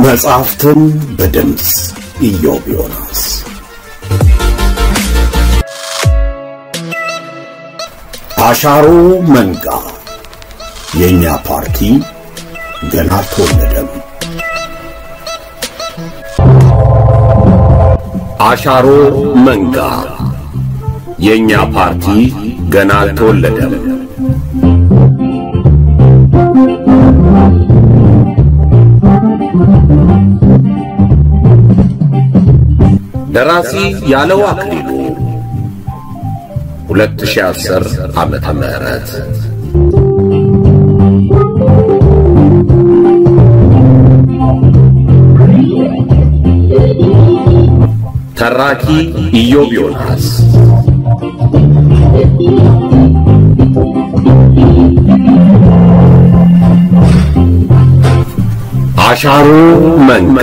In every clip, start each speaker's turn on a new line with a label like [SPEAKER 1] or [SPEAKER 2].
[SPEAKER 1] መጽሐፍትን በድምፅ ኢዮብ ዮናስ አሻሮ መንጋ የእኛ ፓርቲ ገና አልተወለደም። አሻሮ መንጋ የእኛ ፓርቲ ገና አልተወለደም። ደራሲ ያለው አክሊሉ 2010 ዓመተ ምህረት ተራኪ ኢዮብ ዮናስ አሻሮ መንጋ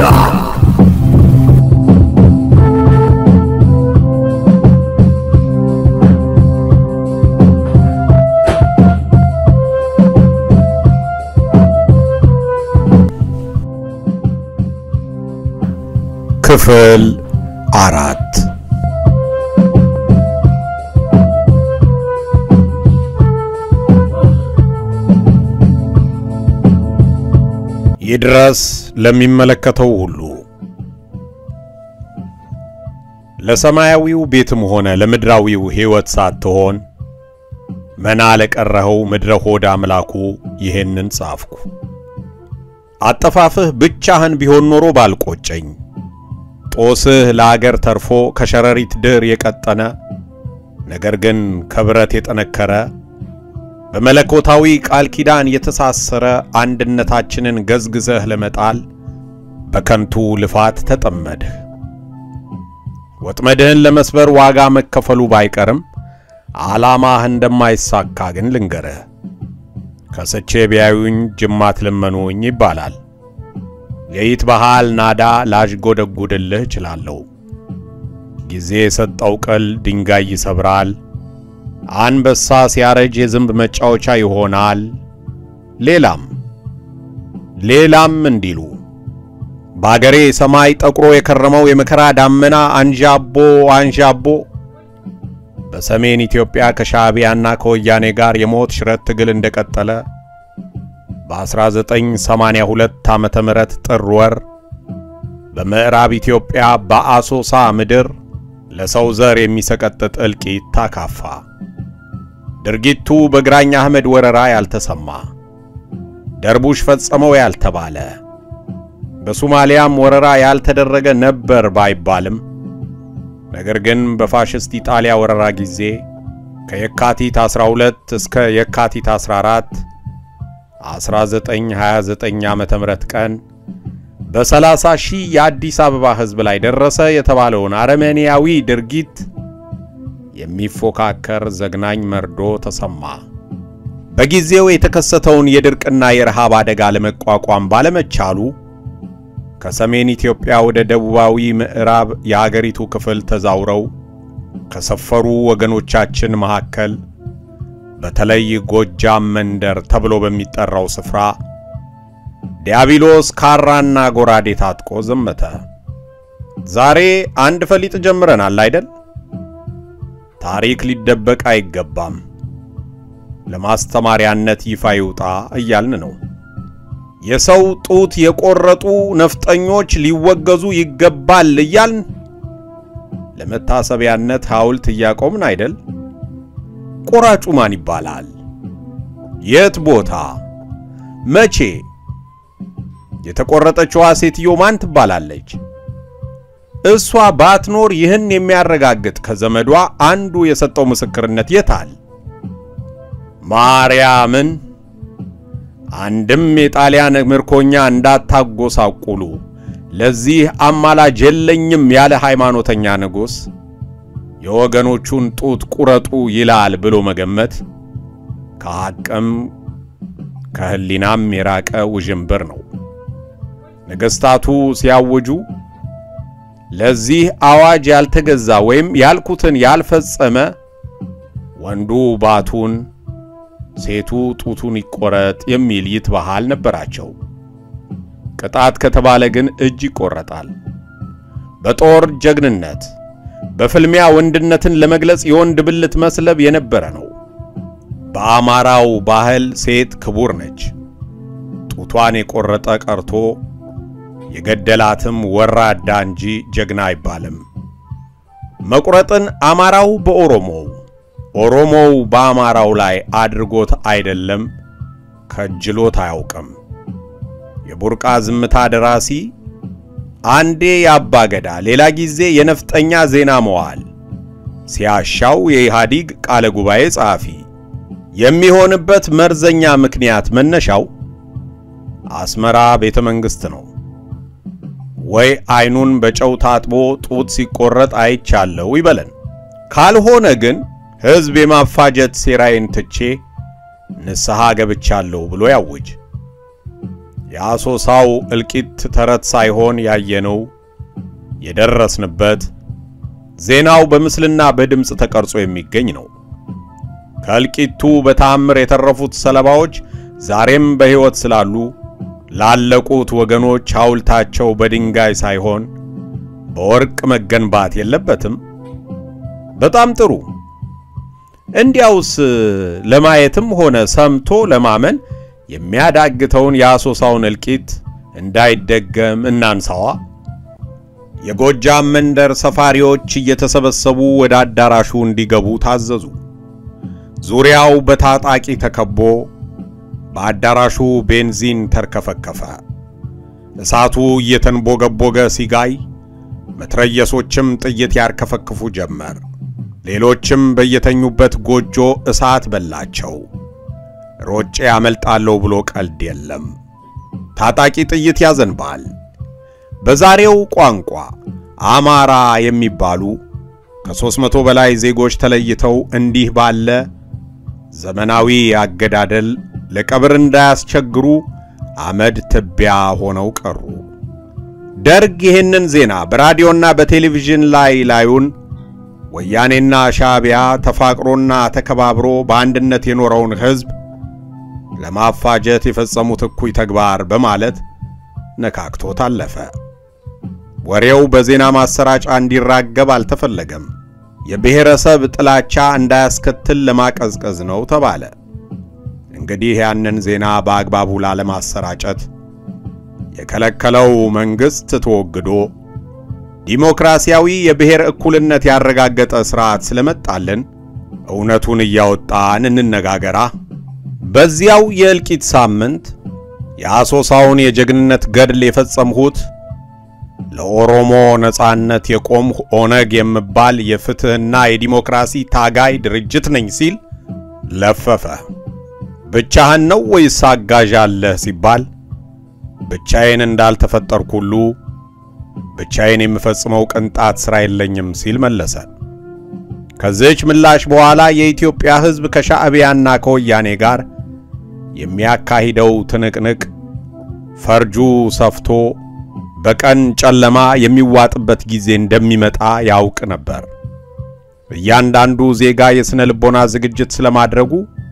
[SPEAKER 1] ክፍል አራት ይድረስ ለሚመለከተው ሁሉ ለሰማያዊው ቤትም ሆነ ለምድራዊው ሕይወት ሳትሆን መና ለቀረኸው ምድረ ሆድ አምላኩ ይሄንን ጻፍኩ። አጠፋፍህ ብቻህን ቢሆን ኖሮ ባልቆጨኝ ጦስህ ለአገር ተርፎ ከሸረሪት ድር የቀጠነ ነገር ግን ከብረት የጠነከረ በመለኮታዊ ቃል ኪዳን የተሳሰረ አንድነታችንን ገዝግዘህ ለመጣል በከንቱ ልፋት ተጠመድህ። ወጥመድህን ለመስበር ዋጋ መከፈሉ ባይቀርም ዓላማህ እንደማይሳካ ግን ልንገርህ። ከስቼ ቢያዩኝ ጅማት ለመኑኝ ይባላል። የይት ባህል ናዳ ላዥጎደጉድልህ እችላለሁ። ጊዜ የሰጠው ቅል ድንጋይ ይሰብራል። አንበሳ ሲያረጅ የዝንብ መጫወቻ ይሆናል። ሌላም ሌላም እንዲሉ በአገሬ ሰማይ ጠቁሮ የከረመው የመከራ ዳመና አንዣቦ አንዣቦ በሰሜን ኢትዮጵያ ከሻዕቢያና ከወያኔ ጋር የሞት ሽረት ትግል እንደቀጠለ በ1982 ዓመተ ምህረት ጥር ወር በምዕራብ ኢትዮጵያ በአሶሳ ምድር ለሰው ዘር የሚሰቀጥጥ እልቂት ታካፋ። ድርጊቱ በግራኝ አህመድ ወረራ ያልተሰማ ደርቡሽ ፈጸመው ያልተባለ በሶማሊያም ወረራ ያልተደረገ ነበር ባይባልም ነገር ግን በፋሽስት ኢጣሊያ ወረራ ጊዜ ከየካቲት 12 እስከ የካቲት 14 1929 ዓመተ ምህረት ቀን በ30 ሺህ የአዲስ አበባ ሕዝብ ላይ ደረሰ የተባለውን አረመኔያዊ ድርጊት የሚፎካከር ዘግናኝ መርዶ ተሰማ። በጊዜው የተከሰተውን የድርቅና የረሃብ አደጋ ለመቋቋም ባለመቻሉ ከሰሜን ኢትዮጵያ ወደ ደቡባዊ ምዕራብ የአገሪቱ ክፍል ተዛውረው ከሰፈሩ ወገኖቻችን መካከል በተለይ ጎጃም መንደር ተብሎ በሚጠራው ስፍራ ዲያብሎስ ካራና ጎራዴ ታጥቆ ዘመተ። ዛሬ አንድ ፈሊጥ ጀምረናል አይደል? ታሪክ ሊደበቅ አይገባም፣ ለማስተማሪያነት ይፋ ይውጣ እያልን ነው። የሰው ጡት የቆረጡ ነፍጠኞች ሊወገዙ ይገባል እያልን ለመታሰቢያነት ሐውልት እያቆምን አይደል? ቆራጩ ማን ይባላል? የት ቦታ? መቼ? የተቆረጠችዋ ሴትዮ ማን ትባላለች? እሷ ባትኖር ይህን የሚያረጋግጥ ከዘመዷ አንዱ የሰጠው ምስክርነት የታል? ማርያምን አንድም የጣሊያን ምርኮኛ እንዳታጎሳቁሉ ለዚህ አማላጅ የለኝም ያለ ሃይማኖተኛ ንጉሥ የወገኖቹን ጡት ቁረጡ ይላል ብሎ መገመት ከሐቅም ከሕሊናም የራቀ ውዥንብር ነው። ነገሥታቱ ሲያውጁ ለዚህ አዋጅ ያልተገዛ ወይም ያልኩትን ያልፈጸመ ወንዱ ባቱን ሴቱ ጡቱን ይቆረጥ የሚል ይትባሃል ነበራቸው። ቅጣት ከተባለ ግን እጅ ይቆረጣል። በጦር ጀግንነት፣ በፍልሚያ ወንድነትን ለመግለጽ የወንድ ብልት መስለብ የነበረ ነው። በአማራው ባህል ሴት ክቡር ነች። ጡቷን የቆረጠ ቀርቶ የገደላትም ወራዳ እንጂ ጀግና አይባልም። መቁረጥን አማራው በኦሮሞው ኦሮሞው በአማራው ላይ አድርጎት አይደለም ከጅሎት አያውቅም። የቡርቃ ዝምታ ደራሲ አንዴ የአባ ገዳ ሌላ ጊዜ የነፍጠኛ ዜና መዋል ሲያሻው የኢህአዲግ ቃለ ጉባኤ ጸሐፊ የሚሆንበት መርዘኛ ምክንያት መነሻው አስመራ ቤተ መንግሥት ነው። ወይ አይኑን በጨው ታጥቦ ጡት ሲቆረጥ አይቻለው ይበለን። ካልሆነ ግን ሕዝብ የማፋጀት ሴራዬን ትቼ ንስሐ ገብቻለሁ ብሎ ያውጅ። የአሶሳው እልቂት ተረት ሳይሆን ያየነው የደረስንበት ዜናው በምስልና በድምፅ ተቀርጾ የሚገኝ ነው። ከእልቂቱ በተአምር የተረፉት ሰለባዎች ዛሬም በሕይወት ስላሉ ላለቁት ወገኖች ሐውልታቸው በድንጋይ ሳይሆን በወርቅ መገንባት የለበትም? በጣም ጥሩ። እንዲያውስ ለማየትም ሆነ ሰምቶ ለማመን የሚያዳግተውን የአሶሳውን እልቂት እንዳይደገም እናንሳዋ። የጎጃም መንደር ሰፋሪዎች እየተሰበሰቡ ወደ አዳራሹ እንዲገቡ ታዘዙ። ዙሪያው በታጣቂ ተከቦ በአዳራሹ ቤንዚን ተርከፈከፈ። እሳቱ እየተንቦገቦገ ሲጋይ መትረየሶችም ጥይት ያርከፈክፉ ጀመር። ሌሎችም በየተኙበት ጎጆ እሳት በላቸው። ሮጬ ያመልጣለሁ ብሎ ቀልድ የለም። ታጣቂ ጥይት ያዘንባል። በዛሬው ቋንቋ አማራ የሚባሉ ከሦስት መቶ በላይ ዜጎች ተለይተው እንዲህ ባለ ዘመናዊ አገዳደል ለቀብር እንዳያስቸግሩ አመድ ትቢያ ሆነው ቀሩ። ደርግ ይህንን ዜና በራዲዮና በቴሌቪዥን ላይ ላዩን ወያኔና ሻዕቢያ ተፋቅሮና ተከባብሮ በአንድነት የኖረውን ሕዝብ ለማፋጀት የፈጸሙት እኩይ ተግባር በማለት ነካክቶት አለፈ። ወሬው በዜና ማሰራጫ እንዲራገብ አልተፈለገም። የብሔረሰብ ጥላቻ እንዳያስከትል ለማቀዝቀዝ ነው ተባለ። እንግዲህ ያንን ዜና በአግባቡ ላለማሰራጨት የከለከለው መንግሥት ተወግዶ ዲሞክራሲያዊ የብሔር እኩልነት ያረጋገጠ ሥርዓት ስለመጣልን እውነቱን እያወጣን እንነጋገራ። በዚያው የእልቂት ሳምንት የአሶሳውን የጀግንነት ገድል የፈጸምሁት ለኦሮሞ ነጻነት የቆምሁ ኦነግ የምባል የፍትሕና የዲሞክራሲ ታጋይ ድርጅት ነኝ ሲል ለፈፈ። ብቻህን ነው ወይስ አጋዥ አለህ ሲባል ብቻዬን እንዳልተፈጠርኩ ሁሉ ብቻዬን የምፈጽመው ቅንጣት ሥራ የለኝም ሲል መለሰ። ከዚህች ምላሽ በኋላ የኢትዮጵያ ሕዝብ ከሻዕቢያና ከወያኔ ጋር የሚያካሂደው ትንቅንቅ ፈርጁ ሰፍቶ በቀን ጨለማ የሚዋጥበት ጊዜ እንደሚመጣ ያውቅ ነበር። እያንዳንዱ ዜጋ የሥነ ልቦና ዝግጅት ስለማድረጉ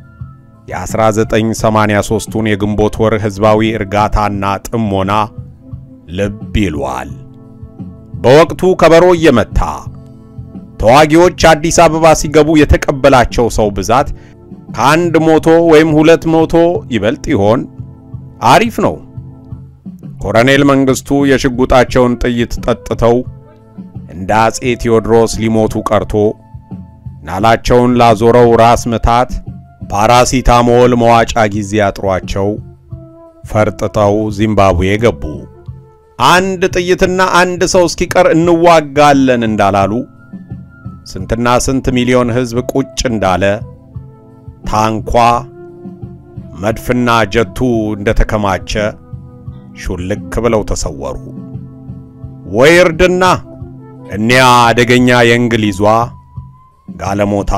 [SPEAKER 1] የ1983ቱን የግንቦት ወር ሕዝባዊ እርጋታና ጥሞና ልብ ይሏል። በወቅቱ ከበሮ እየመታ ተዋጊዎች አዲስ አበባ ሲገቡ የተቀበላቸው ሰው ብዛት ከአንድ ሞቶ ወይም ሁለት ሞቶ ይበልጥ ይሆን? አሪፍ ነው። ኮሎኔል መንግስቱ የሽጉጣቸውን ጥይት ጠጥተው እንደ አጼ ቴዎድሮስ ሊሞቱ ቀርቶ ናላቸውን ላዞረው ራስ ምታት ፓራሲታሞል መዋጫ ጊዜ አጥሯቸው ፈርጥጠው ዚምባብዌ ገቡ። አንድ ጥይትና አንድ ሰው እስኪቀር እንዋጋለን እንዳላሉ ስንትና ስንት ሚሊዮን ሕዝብ ቁጭ እንዳለ ታንኳ መድፍና ጀቱ እንደተከማቸ ሹልክ ብለው ተሰወሩ። ወይ እርድና! እኒያ አደገኛ የእንግሊዟ ጋለሞታ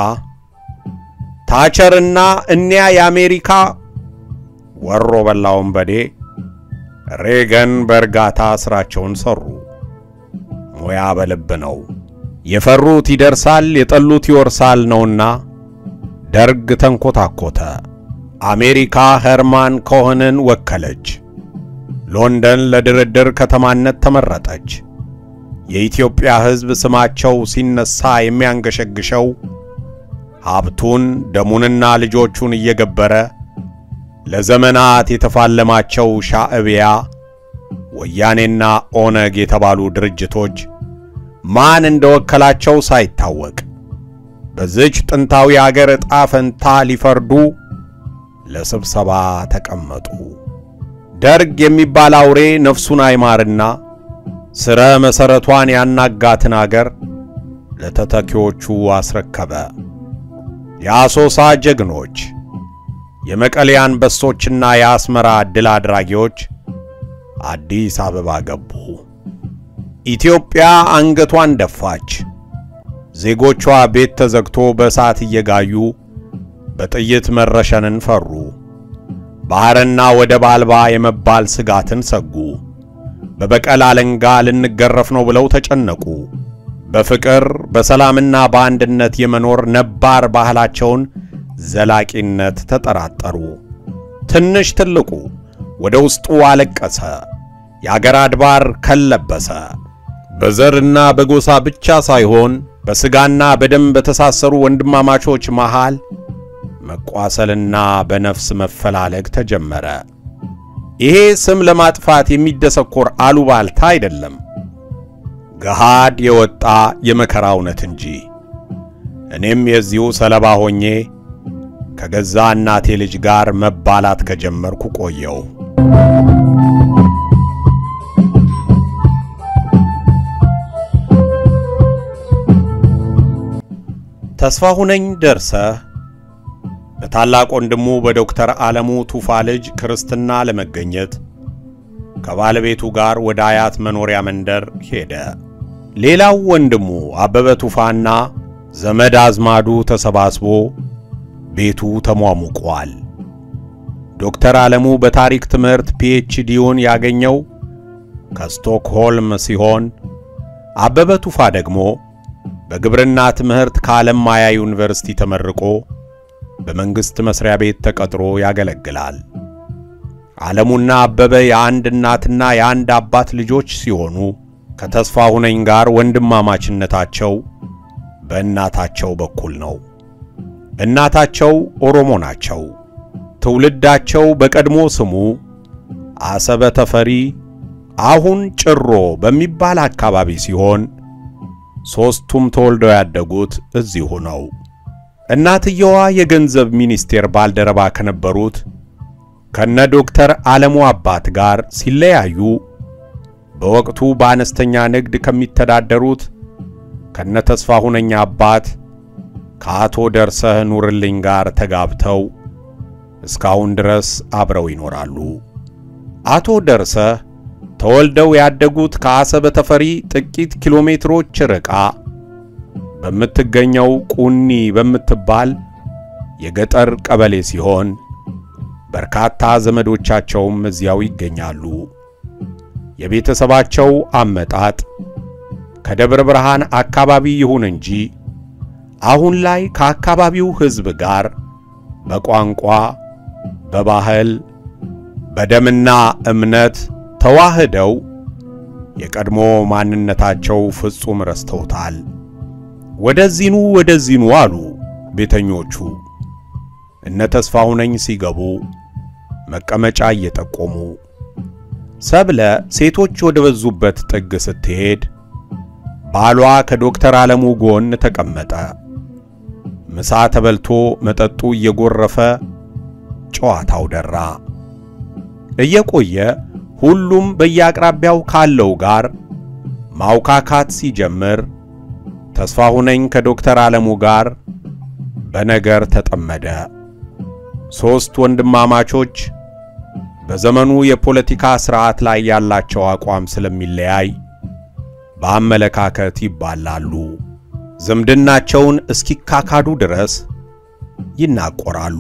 [SPEAKER 1] ታቸርና እኒያ የአሜሪካ ወሮ በላ ወንበዴ ሬገን በእርጋታ ሥራቸውን ሠሩ። ሙያ በልብ ነው። የፈሩት ይደርሳል፣ የጠሉት ይወርሳል ነውና ደርግ ተንኮታኮተ። አሜሪካ ሄርማን ኮህንን ወከለች። ሎንደን ለድርድር ከተማነት ተመረጠች። የኢትዮጵያ ሕዝብ ስማቸው ሲነሳ የሚያንገሸግሸው ሀብቱን ደሙንና ልጆቹን እየገበረ ለዘመናት የተፋለማቸው ሻዕቢያ፣ ወያኔና ኦነግ የተባሉ ድርጅቶች ማን እንደወከላቸው ሳይታወቅ በዚች ጥንታዊ አገር ዕጣ ፈንታ ሊፈርዱ ለስብሰባ ተቀመጡ። ደርግ የሚባል አውሬ ነፍሱን አይማርና ስረ መሠረቷን ያናጋትን አገር ለተተኪዎቹ አስረከበ። የአሶሳ ጀግኖች፣ የመቀሌ አንበሶችና የአስመራ ድል አድራጊዎች አዲስ አበባ ገቡ። ኢትዮጵያ አንገቷን ደፋች። ዜጎቿ ቤት ተዘግቶ በእሳት እየጋዩ በጥይት መረሸንን ፈሩ። ባሕርና ወደብ አልባ የመባል ስጋትን ሰጉ። በበቀል አለንጋ ልንገረፍ ነው ብለው ተጨነቁ። በፍቅር በሰላምና በአንድነት የመኖር ነባር ባህላቸውን ዘላቂነት ተጠራጠሩ። ትንሽ ትልቁ ወደ ውስጡ አለቀሰ። የአገር አድባር ከለበሰ። በዘርና በጎሳ ብቻ ሳይሆን በሥጋና በደም በተሳሰሩ ወንድማማቾች መሃል መቋሰልና በነፍስ መፈላለግ ተጀመረ። ይሄ ስም ለማጥፋት የሚደሰኮር አሉባልታ አይደለም፣ ገሃድ የወጣ የመከራ እውነት እንጂ። እኔም የዚሁ ሰለባ ሆኜ ከገዛ እናቴ ልጅ ጋር መባላት ከጀመርኩ ቆየው። ተስፋሁነኝ ደርሰህ በታላቅ ወንድሙ በዶክተር ዓለሙ ቱፋ ልጅ ክርስትና ለመገኘት ከባለቤቱ ጋር ወደ አያት መኖሪያ መንደር ሄደ። ሌላው ወንድሙ አበበ ቱፋና ዘመድ አዝማዱ ተሰባስቦ ቤቱ ተሟሙቋል። ዶክተር ዓለሙ በታሪክ ትምህርት ፒኤችዲውን ያገኘው ከስቶክሆልም ሲሆን አበበ ቱፋ ደግሞ በግብርና ትምህርት ከዓለም ማያ ዩኒቨርሲቲ ተመርቆ በመንግሥት መስሪያ ቤት ተቀጥሮ ያገለግላል። ዓለሙና አበበ የአንድ እናትና የአንድ አባት ልጆች ሲሆኑ ከተስፋሁነኝ ጋር ወንድማማችነታቸው በእናታቸው በኩል ነው። እናታቸው ኦሮሞ ናቸው። ትውልዳቸው በቀድሞ ስሙ አሰበ ተፈሪ አሁን ጭሮ በሚባል አካባቢ ሲሆን ሦስቱም ተወልደው ያደጉት እዚሁ ነው። እናትየዋ የገንዘብ ሚኒስቴር ባልደረባ ከነበሩት ከነ ዶክተር ዓለሙ አባት ጋር ሲለያዩ በወቅቱ በአነስተኛ ንግድ ከሚተዳደሩት ከነ ተስፋሁነኝ አባት ከአቶ ደርሰህ ኑርልኝ ጋር ተጋብተው እስካሁን ድረስ አብረው ይኖራሉ። አቶ ደርሰህ ተወልደው ያደጉት ከአሰበ ተፈሪ ጥቂት ኪሎ ሜትሮች ርቃ በምትገኘው ቁኒ በምትባል የገጠር ቀበሌ ሲሆን በርካታ ዘመዶቻቸውም እዚያው ይገኛሉ። የቤተሰባቸው አመጣጥ ከደብረ ብርሃን አካባቢ ይሁን እንጂ አሁን ላይ ከአካባቢው ሕዝብ ጋር በቋንቋ፣ በባህል፣ በደምና እምነት ተዋህደው የቀድሞ ማንነታቸው ፍጹም ረስተውታል። ወደዚኑ ወደዚኑ አሉ ቤተኞቹ። እነ ተስፋሁነኝ ሲገቡ መቀመጫ እየጠቆሙ ሰብለ ሴቶች ወደ በዙበት ጥግ ስትሄድ ባሏ ከዶክተር ዓለሙ ጎን ተቀመጠ። ምሳ ተበልቶ መጠጡ እየጎረፈ ጨዋታው ደራ። እየቆየ ሁሉም በየአቅራቢያው ካለው ጋር ማውካካት ሲጀምር ተስፋሁነኝ ከዶክተር ዓለሙ ጋር በነገር ተጠመደ። ሦስት ወንድማማቾች በዘመኑ የፖለቲካ ሥርዓት ላይ ያላቸው አቋም ስለሚለያይ በአመለካከት ይባላሉ። ዝምድናቸውን እስኪካካዱ ድረስ ይናቆራሉ።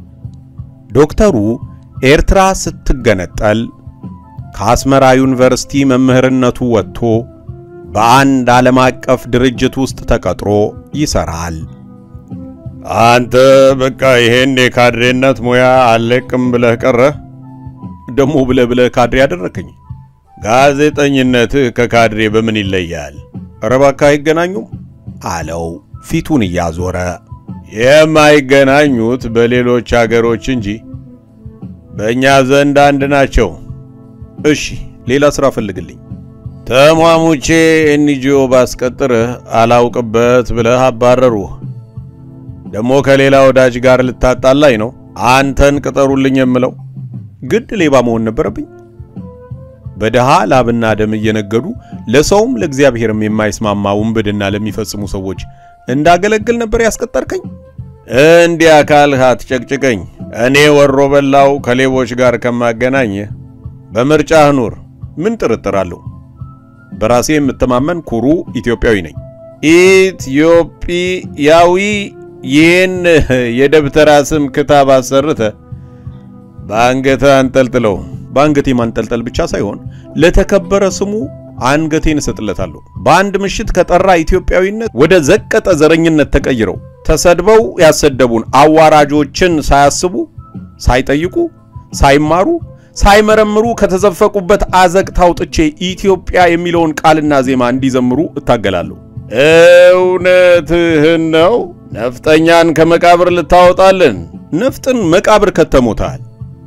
[SPEAKER 1] ዶክተሩ ኤርትራ ስትገነጠል ከአስመራ ዩኒቨርሲቲ መምህርነቱ ወጥቶ በአንድ ዓለም አቀፍ ድርጅት ውስጥ ተቀጥሮ ይሰራል።
[SPEAKER 2] አንተ በቃ ይሄን የካድሬነት ሙያ አለቅም ብለህ ቀረህ?
[SPEAKER 1] ደሞ ብለህ ብለህ ካድሬ ያደረከኝ። ጋዜጠኝነትህ ከካድሬ በምን ይለያል? ኧረ እባክህ አይገናኙም አለው ፊቱን እያዞረ። የማይገናኙት በሌሎች አገሮች እንጂ በእኛ ዘንድ አንድ ናቸው። እሺ ሌላ ሥራ ፈልግልኝ። ተሟሙቼ ኤንጂኦ ባስቀጥርህ አላውቅበት ብለህ አባረሩህ። ደግሞ ከሌላ ወዳጅ ጋር ልታጣላኝ ነው አንተን ቅጠሩልኝ የምለው። ግድ ሌባ መሆን ነበረብኝ። በድሃ ላብና ደም እየነገዱ ለሰውም ለእግዚአብሔርም የማይስማማ ውንብድና ለሚፈጽሙ ሰዎች እንዳገለግል ነበር ያስቀጠርከኝ። እንዲያ ካልህ አትጨቅጭቀኝ። እኔ ወሮ በላው ከሌቦች ጋር ከማገናኝ በምርጫህ ኑር። ምን ጥርጥር አለው? በራሴ የምተማመን ኩሩ ኢትዮጵያዊ ነኝ። ኢትዮጵያዊ ይህን የደብተራ ስም ክታብ አሰርተ በአንገተ አንጠልጥለው። በአንገቴ ማንጠልጠል ብቻ ሳይሆን ለተከበረ ስሙ አንገቴን እሰጥለታለሁ። በአንድ ምሽት ከጠራ ኢትዮጵያዊነት ወደ ዘቀጠ ዘረኝነት ተቀይረው ተሰድበው ያሰደቡን አዋራጆችን ሳያስቡ፣ ሳይጠይቁ፣ ሳይማሩ፣ ሳይመረምሩ ከተዘፈቁበት አዘቅት አውጥቼ ኢትዮጵያ የሚለውን ቃልና ዜማ እንዲዘምሩ እታገላለሁ። እውነትህን ነው? ነፍጠኛን ከመቃብር ልታወጣልን? ነፍጥን መቃብር ከተሞታል።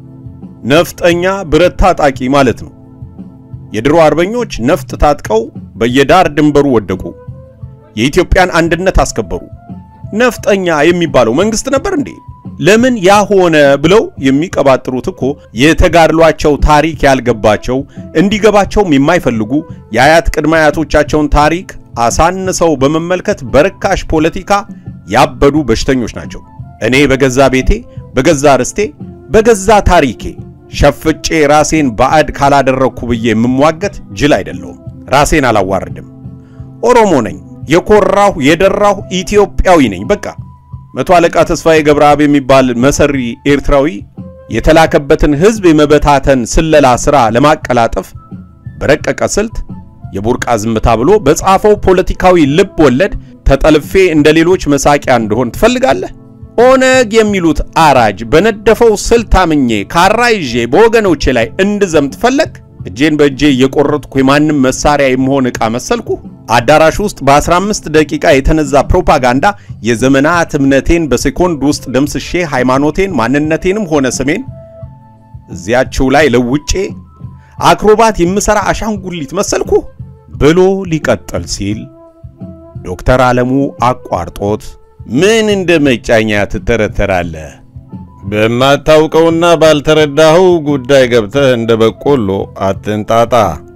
[SPEAKER 1] ነፍጠኛ ብረት ታጣቂ ማለት ነው። የድሮ አርበኞች ነፍጥ ታጥቀው በየዳር ድንበሩ ወደቁ፣ የኢትዮጵያን አንድነት አስከበሩ። ነፍጠኛ የሚባለው መንግስት ነበር እንዴ? ለምን ያ ሆነ ብለው የሚቀባጥሩት እኮ የተጋድሏቸው ታሪክ ያልገባቸው እንዲገባቸውም የማይፈልጉ የአያት ቅድመ አያቶቻቸውን ታሪክ አሳንሰው በመመልከት በርካሽ ፖለቲካ ያበዱ በሽተኞች ናቸው። እኔ በገዛ ቤቴ፣ በገዛ ርስቴ፣ በገዛ ታሪኬ ሸፍጬ ራሴን ባዕድ ካላደረግኩ ብዬ የምሟገት ጅል አይደለሁም። ራሴን አላዋርድም። ኦሮሞ ነኝ። የኮራሁ የደራሁ ኢትዮጵያዊ ነኝ። በቃ መቶ አለቃ ተስፋዬ ገብረአብ የሚባል መሰሪ ኤርትራዊ የተላከበትን ሕዝብ የመበታተን ስለላ ሥራ ለማቀላጠፍ በረቀቀ ስልት የቡርቃ ዝምታ ብሎ በጻፈው ፖለቲካዊ ልብ ወለድ ተጠልፌ እንደ ሌሎች መሳቂያ እንደሆን ትፈልጋለህ? ኦነግ የሚሉት አራጅ በነደፈው ስልት አምኜ ካራ ይዤ በወገኖቼ ላይ እንድዘምት ፈለግ? እጄን በእጄ እየቆረጥኩ የማንም መሳሪያ የምሆን ዕቃ መሰልኩ? አዳራሽ ውስጥ በ15 ደቂቃ የተነዛ ፕሮፓጋንዳ የዘመናት እምነቴን በሴኮንድ ውስጥ ደምስሼ ሃይማኖቴን፣ ማንነቴንም ሆነ ስሜን እዚያችው ላይ ለውጬ አክሮባት የምሰራ አሻንጉሊት መሰልኩ ብሎ ሊቀጥል ሲል ዶክተር ዓለሙ አቋርጦት ምን እንደ መጫኛ ትተረተራለህ? በማታውቀውና ባልተረዳኸው ጉዳይ ገብተህ እንደ በቆሎ አትንጣጣ።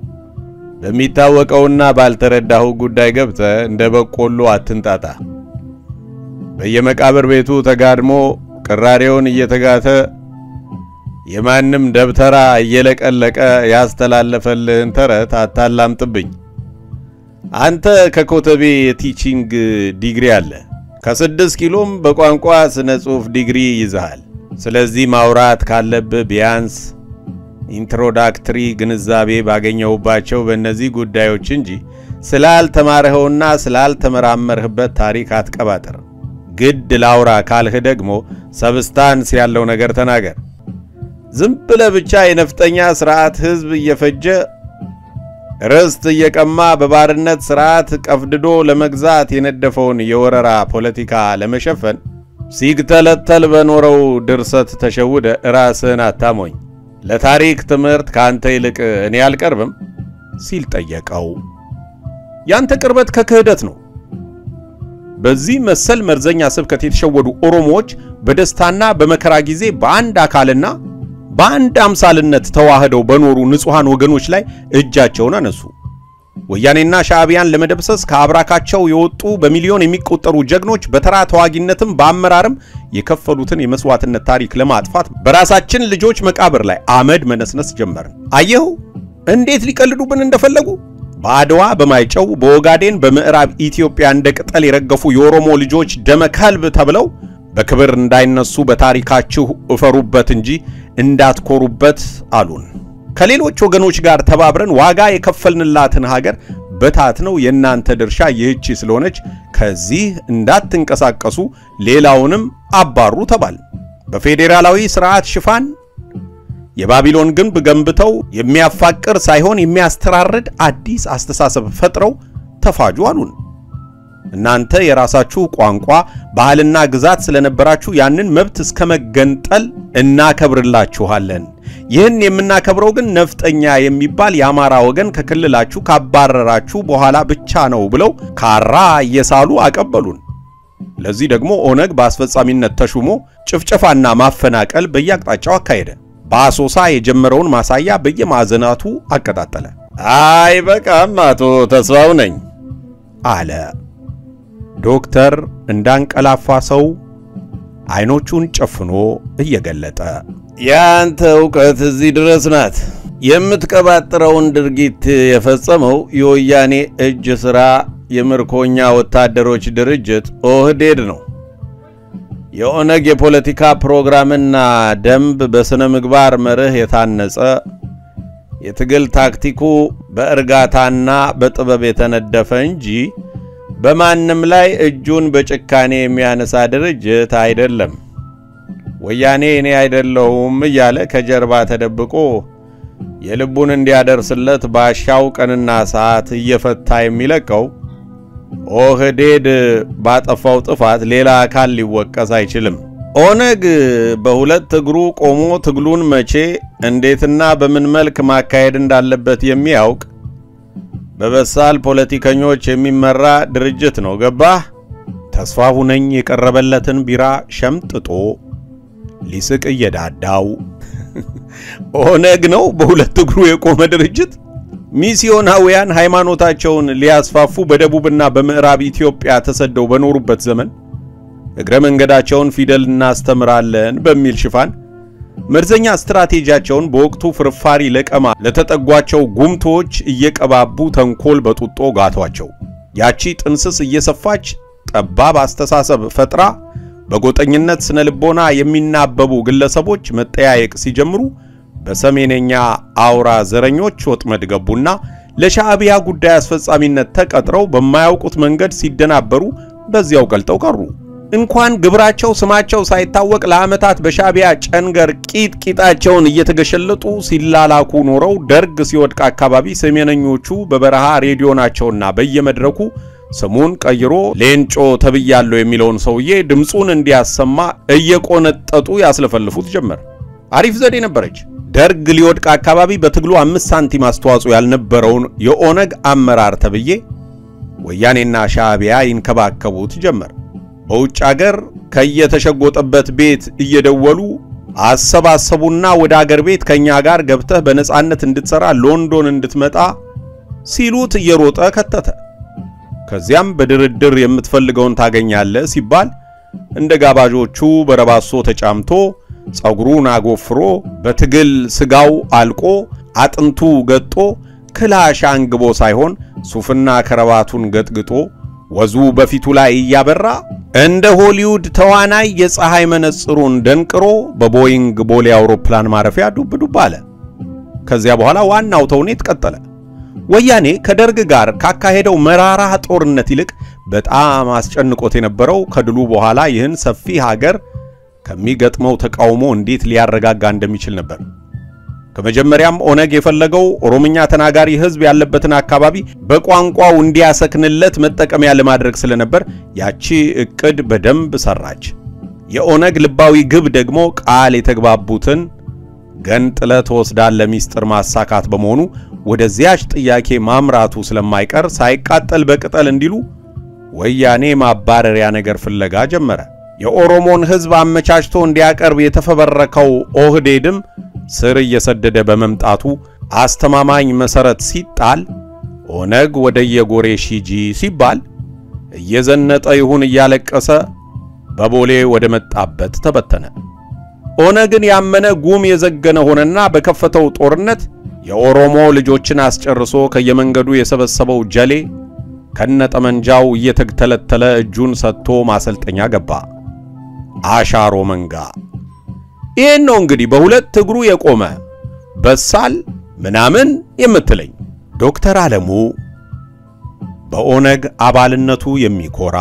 [SPEAKER 1] በሚታወቀውና ባልተረዳኸው ጉዳይ ገብተህ እንደ በቆሎ አትንጣጣ። በየመቃብር ቤቱ ተጋድሞ ቅራሬውን እየተጋተ የማንም ደብተራ እየለቀለቀ ያስተላለፈልህን ተረት አታላምጥብኝ። አንተ ከኮተቤ የቲቺንግ ዲግሪ አለ፣ ከስድስት ኪሎም በቋንቋ ስነ ጽሑፍ ዲግሪ ይዘሃል። ስለዚህ ማውራት ካለብህ ቢያንስ ኢንትሮዳክትሪ ግንዛቤ ባገኘሁባቸው በእነዚህ ጉዳዮች እንጂ ስላልተማርኸውና ስላልተመራመርህበት ታሪክ አትቀባጥር። ግድ ላውራ ካልህ ደግሞ ሰብስታንስ ያለው ነገር ተናገር። ዝም ብለህ ብቻ የነፍጠኛ ስርዓት ሕዝብ እየፈጀ ርስት እየቀማ በባርነት ስርዓት ቀፍድዶ ለመግዛት የነደፈውን የወረራ ፖለቲካ ለመሸፈን ሲግተለተል በኖረው ድርሰት ተሸውደ ራስህን አታሞኝ። ለታሪክ ትምህርት ከአንተ ይልቅ እኔ አልቀርብም ሲል ጠየቀው። ያንተ ቅርበት ከክህደት ነው። በዚህ መሰል መርዘኛ ስብከት የተሸወዱ ኦሮሞዎች በደስታና በመከራ ጊዜ በአንድ አካልና በአንድ አምሳልነት ተዋህደው በኖሩ ንጹሐን ወገኖች ላይ እጃቸውን አነሱ። ወያኔና ሻዕቢያን ለመደብሰስ ከአብራካቸው የወጡ በሚሊዮን የሚቆጠሩ ጀግኖች በተራ ተዋጊነትም በአመራርም የከፈሉትን የመስዋዕትነት ታሪክ ለማጥፋት በራሳችን ልጆች መቃብር ላይ አመድ መነስነስ ጀመርን። አየሁ እንዴት ሊቀልዱብን እንደፈለጉ። በአድዋ በማይጨው በኦጋዴን በምዕራብ ኢትዮጵያ እንደ ቅጠል የረገፉ የኦሮሞ ልጆች ደመ ከልብ ተብለው በክብር እንዳይነሱ በታሪካችሁ እፈሩበት እንጂ እንዳትኮሩበት አሉን። ከሌሎች ወገኖች ጋር ተባብረን ዋጋ የከፈልንላትን ሀገር በታት ነው የእናንተ ድርሻ ይህቺ ስለሆነች ከዚህ እንዳትንቀሳቀሱ ሌላውንም አባሩ ተባል። በፌዴራላዊ ስርዓት ሽፋን የባቢሎን ግንብ ገንብተው የሚያፋቅር ሳይሆን የሚያስተራርድ አዲስ አስተሳሰብ ፈጥረው ተፋጁ አሉን። እናንተ የራሳችሁ ቋንቋ፣ ባህልና ግዛት ስለነበራችሁ ያንን መብት እስከ መገንጠል እናከብርላችኋለን። ይህን የምናከብረው ግን ነፍጠኛ የሚባል የአማራ ወገን ከክልላችሁ ካባረራችሁ በኋላ ብቻ ነው ብለው ካራ እየሳሉ አቀበሉን። ለዚህ ደግሞ ኦነግ በአስፈጻሚነት ተሹሞ ጭፍጨፋና ማፈናቀል በየአቅጣጫው አካሄደ። በአሶሳ የጀመረውን ማሳያ በየማዕዘናቱ አቀጣጠለ። አይ በቃም አቶ ተስፋው ነኝ አለ ዶክተር እንዳንቀላፋ ሰው አይኖቹን ጨፍኖ እየገለጠ።
[SPEAKER 2] ያንተ እውቀት እዚህ ድረስ ናት። የምትቀባጥረውን ድርጊት የፈጸመው የወያኔ እጅ ሥራ የምርኮኛ ወታደሮች ድርጅት ኦህዴድ ነው። የኦነግ የፖለቲካ ፕሮግራምና ደንብ በሥነ ምግባር መርህ የታነጸ የትግል ታክቲኩ በእርጋታና በጥበብ የተነደፈ እንጂ በማንም ላይ እጁን በጭካኔ የሚያነሳ ድርጅት አይደለም። ወያኔ እኔ አይደለሁም እያለ ከጀርባ ተደብቆ የልቡን እንዲያደርስለት ባሻው ቀንና ሰዓት እየፈታ የሚለቀው ኦህዴድ ባጠፋው ጥፋት ሌላ አካል ሊወቀስ አይችልም። ኦነግ በሁለት እግሩ ቆሞ ትግሉን መቼ እንዴትና በምን መልክ ማካሄድ እንዳለበት የሚያውቅ በበሳል ፖለቲከኞች የሚመራ ድርጅት ነው። ገባህ?
[SPEAKER 1] ተስፋ ሁነኝ የቀረበለትን ቢራ ሸምጥጦ ሊስቅ እየዳዳው ኦነግ ነው በሁለት እግሩ የቆመ ድርጅት። ሚስዮናውያን ሃይማኖታቸውን ሊያስፋፉ በደቡብና በምዕራብ ኢትዮጵያ ተሰደው በኖሩበት ዘመን እግረ መንገዳቸውን ፊደል እናስተምራለን በሚል ሽፋን መርዘኛ ስትራቴጂያቸውን በወቅቱ ፍርፋሪ ለቀማ ለተጠጓቸው ጉምቶች እየቀባቡ ተንኮል በጡጦ ጋቷቸው። ያቺ ጥንስስ እየሰፋች ጠባብ አስተሳሰብ ፈጥራ በጎጠኝነት ስነ ልቦና የሚናበቡ ግለሰቦች መጠያየቅ ሲጀምሩ በሰሜነኛ አውራ ዘረኞች ወጥመድ ገቡና ለሻዕቢያ ጉዳይ አስፈጻሚነት ተቀጥረው በማያውቁት መንገድ ሲደናበሩ በዚያው ቀልጠው ቀሩ። እንኳን ግብራቸው ስማቸው ሳይታወቅ ለዓመታት በሻዕቢያ ጨንገር ቂጥ ቂጣቸውን እየተገሸለጡ ሲላላኩ ኖረው ደርግ ሲወድቅ አካባቢ ሰሜነኞቹ በበረሃ ሬዲዮናቸውና በየመድረኩ ስሙን ቀይሮ ሌንጮ ተብያለሁ የሚለውን ሰውዬ ድምፁን እንዲያሰማ እየቆነጠጡ ያስለፈልፉት ጀመር። አሪፍ ዘዴ ነበረች። ደርግ ሊወድቅ አካባቢ በትግሉ አምስት ሳንቲም አስተዋጽኦ ያልነበረውን የኦነግ አመራር ተብዬ ወያኔና ሻዕቢያ ይንከባከቡት ጀመር። በውጭ አገር ከየተሸጎጠበት ቤት እየደወሉ አሰባሰቡና ወደ አገር ቤት ከኛ ጋር ገብተህ በነጻነት እንድትሰራ ሎንዶን እንድትመጣ ሲሉት እየሮጠ ከተተ። ከዚያም በድርድር የምትፈልገውን ታገኛለህ ሲባል እንደ ጋባዦቹ በረባሶ ተጫምቶ ጸጉሩን አጎፍሮ በትግል ስጋው አልቆ አጥንቱ ገጦ ክላሽ አንግቦ ሳይሆን ሱፍና ከረባቱን ገጥግጦ ወዙ በፊቱ ላይ እያበራ እንደ ሆሊውድ ተዋናይ የፀሐይ መነጽሩን ደንቅሮ በቦይንግ ቦሌ አውሮፕላን ማረፊያ ዱብ ዱብ አለ። ከዚያ በኋላ ዋናው ተውኔት ቀጠለ። ወያኔ ከደርግ ጋር ካካሄደው መራራ ጦርነት ይልቅ በጣም አስጨንቆት የነበረው ከድሉ በኋላ ይህን ሰፊ ሀገር ከሚገጥመው ተቃውሞ እንዴት ሊያረጋጋ እንደሚችል ነበር። ከመጀመሪያም ኦነግ የፈለገው ኦሮምኛ ተናጋሪ ሕዝብ ያለበትን አካባቢ በቋንቋው እንዲያሰክንለት መጠቀሚያ ለማድረግ ስለነበር ያቺ ዕቅድ በደንብ ሰራች። የኦነግ ልባዊ ግብ ደግሞ ቃል የተግባቡትን ገንጥለ ትወስዳለህ ሚስጥር ማሳካት በመሆኑ ወደዚያች ጥያቄ ማምራቱ ስለማይቀር ሳይቃጠል በቅጠል እንዲሉ ወያኔ ማባረሪያ ነገር ፍለጋ ጀመረ። የኦሮሞን ሕዝብ አመቻችቶ እንዲያቀርብ የተፈበረከው ኦህዴድም ስር እየሰደደ በመምጣቱ አስተማማኝ መሰረት ሲጣል ኦነግ ወደ የጎሬ ሺጂ ሲባል እየዘነጠ ይሁን እያለቀሰ በቦሌ ወደ መጣበት ተበተነ። ኦነግን ያመነ ጉም የዘገነ ሆነና በከፈተው ጦርነት የኦሮሞ ልጆችን አስጨርሶ ከየመንገዱ የሰበሰበው ጀሌ ከነጠመንጃው እየተተለተለ እጁን ሰጥቶ ማሰልጠኛ ገባ። አሻሮ መንጋ ይህን ነው እንግዲህ በሁለት እግሩ የቆመ በሳል ምናምን የምትለኝ። ዶክተር ዓለሙ በኦነግ አባልነቱ የሚኮራ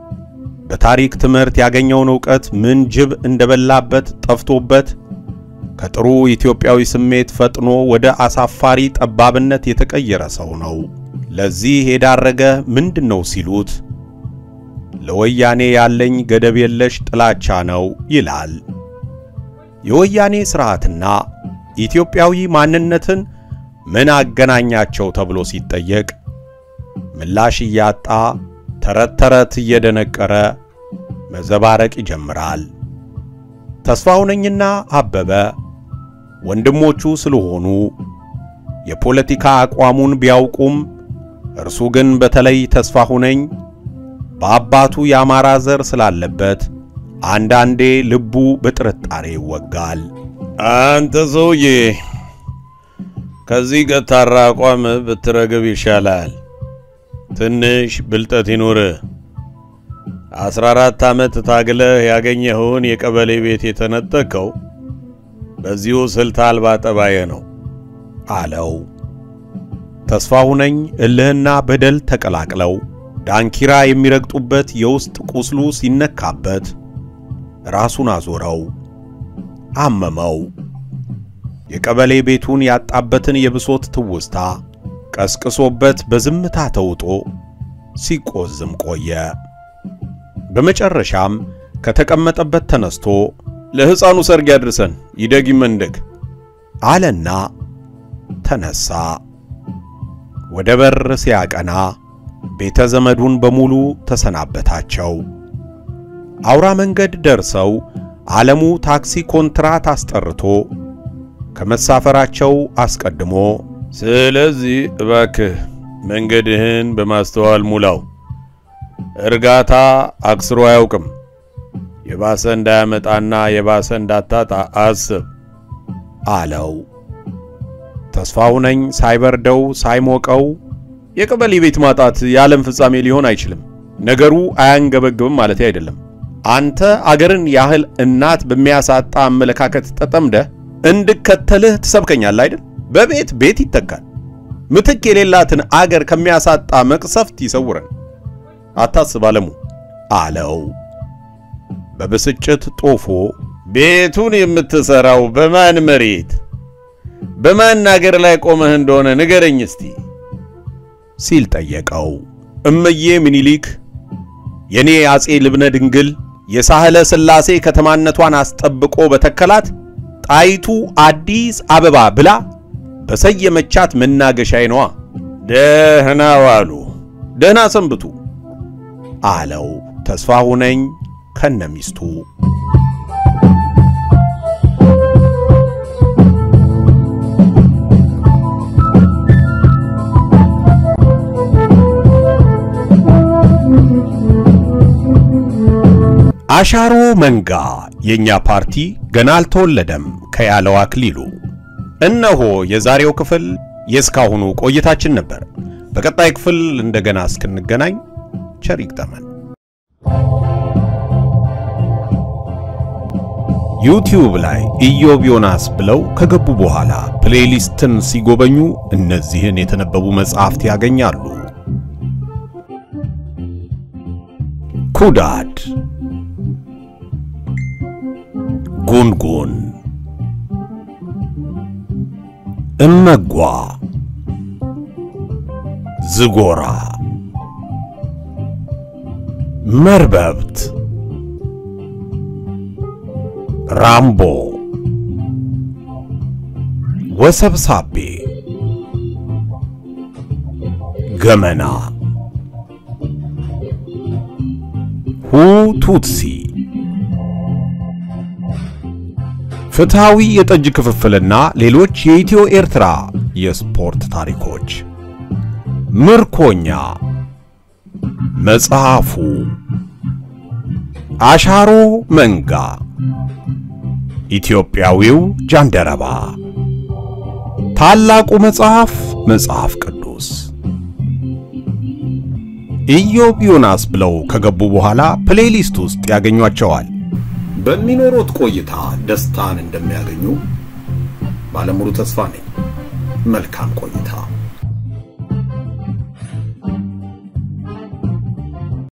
[SPEAKER 1] በታሪክ ትምህርት ያገኘውን ዕውቀት ምን ጅብ እንደበላበት ጠፍቶበት ከጥሩ ኢትዮጵያዊ ስሜት ፈጥኖ ወደ አሳፋሪ ጠባብነት የተቀየረ ሰው ነው። ለዚህ የዳረገ ምንድን ነው ሲሉት ለወያኔ ያለኝ ገደብ የለሽ ጥላቻ ነው ይላል። የወያኔ ሥርዓትና ኢትዮጵያዊ ማንነትን ምን አገናኛቸው ተብሎ ሲጠየቅ ምላሽ እያጣ ተረት ተረት እየደነቀረ መዘባረቅ ይጀምራል። ተስፋሁነኝና አበበ ወንድሞቹ ስለሆኑ የፖለቲካ አቋሙን ቢያውቁም እርሱ ግን በተለይ ተስፋሁነኝ በአባቱ የአማራ ዘር ስላለበት አንዳንዴ ልቡ በጥርጣሬ ይወጋል።
[SPEAKER 2] አንተ ሰውዬ ከዚህ ገታራ አቋም ብትረግብ ይሻላል። ትንሽ ብልጠት ይኑር። አስራ አራት ዓመት ታግለህ ያገኘኸውን የቀበሌ ቤት የተነጠቀው በዚሁ ስልት አልባ ጠባየ ነው
[SPEAKER 1] አለው። ተስፋሁነኝ እልህና በደል ተቀላቅለው ዳንኪራ የሚረግጡበት የውስጥ ቁስሉ ሲነካበት ራሱን አዞረው፣ አመመው። የቀበሌ ቤቱን ያጣበትን የብሶት ትውስታ ቀስቅሶበት በዝምታ ተውጦ ሲቆዝም ቆየ። በመጨረሻም ከተቀመጠበት ተነስቶ ለሕፃኑ ሰርግ ያድርሰን ይደግ ይመንደግ አለና ተነሳ። ወደ በር ሲያቀና ቤተ ዘመዱን በሙሉ ተሰናበታቸው። አውራ መንገድ ደርሰው ዓለሙ ታክሲ ኮንትራት አስጠርቶ ከመሳፈራቸው አስቀድሞ
[SPEAKER 2] ስለዚህ እባክህ መንገድህን በማስተዋል ሙላው። እርጋታ አክስሮ አያውቅም። የባሰ እንዳያመጣና የባሰ እንዳታጣ አስብ
[SPEAKER 1] አለው። ተስፋሁነኝ ሳይበርደው ሳይሞቀው የቀበሌ ቤት ማጣት የዓለም ፍጻሜ ሊሆን አይችልም፣ ነገሩ አያንገበግብም ማለት አይደለም። አንተ አገርን ያህል እናት በሚያሳጣ አመለካከት ተጠምደህ እንድከተልህ ትሰብከኛለህ አይደል? በቤት ቤት ይተካል። ምትክ የሌላትን አገር ከሚያሳጣ መቅሰፍት ይሰውረን። አታስብ አለሙ አለው። በብስጭት ጦፎ
[SPEAKER 2] ቤቱን የምትሰራው በማን መሬት በማን አገር ላይ ቆመህ እንደሆነ ንገረኝ እስቲ
[SPEAKER 1] ሲል ጠየቀው። እመዬ ምኒልክ የኔ አጼ ልብነ ድንግል የሳህለ ሥላሴ ከተማነቷን አስጠብቆ በተከላት ጣይቱ አዲስ አበባ ብላ በሰየመቻት መናገሻዬ ነዋ።
[SPEAKER 2] ደህና ዋሉ፣
[SPEAKER 1] ደህና ሰንብቱ አለው ተስፋሁነኝ ከነሚስቱ። አሻሮ መንጋ የኛ ፓርቲ ገና አልተወለደም ከያለው አክሊሉ። እነሆ የዛሬው ክፍል የእስካሁኑ ቆይታችን ነበር። በቀጣይ ክፍል እንደገና እስክንገናኝ ቸር ይግጠመን። ዩቲዩብ ላይ ኢዮብ ዮናስ ብለው ከገቡ በኋላ ፕሌሊስትን ሲጎበኙ እነዚህን የተነበቡ መጽሐፍት ያገኛሉ። ኩዳድ፣ ጉንጉን፣ እመጓ፣ ዝጎራ፣ መርበብት፣ ራምቦ፣ ወሰብሳቤ፣ ገመና፣ ሁቱትሲ፣ ፍትሃዊ የጠጅ ክፍፍልና ሌሎች የኢትዮ ኤርትራ የስፖርት ታሪኮች፣ ምርኮኛ፣ መጽሐፉ፣ አሻሮ መንጋ፣ ኢትዮጵያዊው ጃንደረባ፣ ታላቁ መጽሐፍ መጽሐፍ ቅዱስ። ኢዮብ ዮናስ ብለው ከገቡ በኋላ ፕሌሊስት ውስጥ ያገኟቸዋል። በሚኖሩት ቆይታ ደስታን እንደሚያገኙ ባለሙሉ ተስፋ ነኝ። መልካም ቆይታ